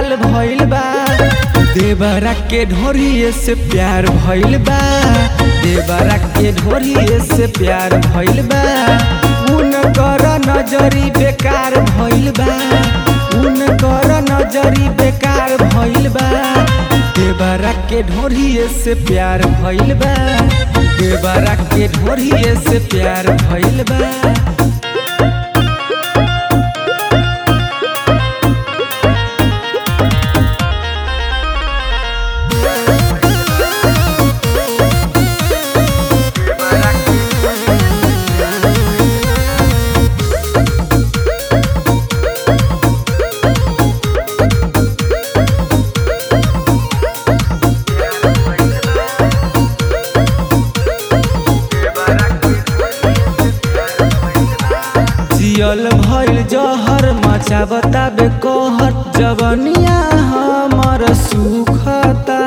लाल भइल बा देवरा के ढोरिए से प्यार भइल बा देवरा के ढोरिए से प्यार भइल बा उन कर नजरी बेकार भइल बा उन कर नजरी बेकार भइल बा देवरा के ढोरिए से प्यार भइल बा देवरा के ढोरिए से प्यार भइल बा जियल भइल जहर मचावता बेकहर जवनिया हमर सुखता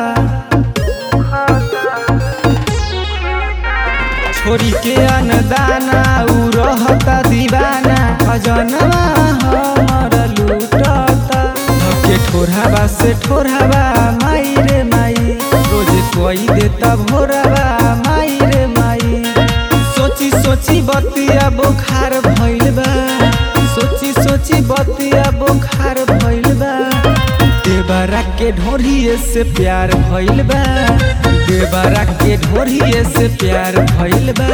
छोरी के अनदाना उ रहता दीवाना खजनवा हमर लूटता धके ठोरहवा से ठोरहवा माई रे माई रोज कोई देता भोरवा माई रे माई सोची सोची बतिया बुखार भइल बा सोची सोची बतिया बुखार भइल बा देवरा के ढोरिए से प्यार भइल बा देवरा के ढोरिए से प्यार भइल बा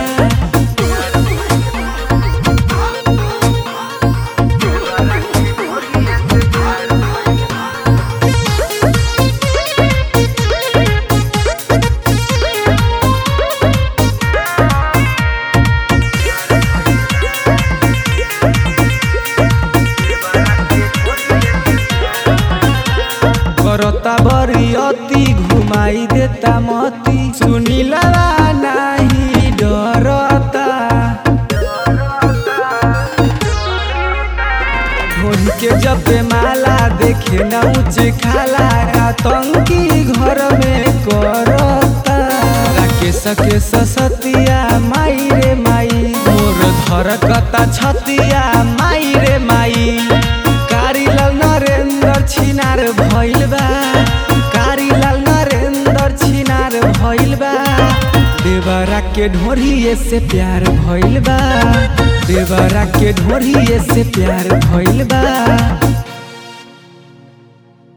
करता बड़ी अति घुमाई देता मती सुनीला नाही डरता ढोल के जब माला देखे न ऊंचे खाला आतंकी घर में करता राकेश के ससतिया माई रे माई मोर धरकता छतिया माई रे माई कारीलाल नरेंद्र छिनार भइल बा कारीलाल नरेंद्र छिनार भइल बा देवरा के ढोरिए से प्यार भइल बा देवरा के ढोरिए से प्यार भइल बा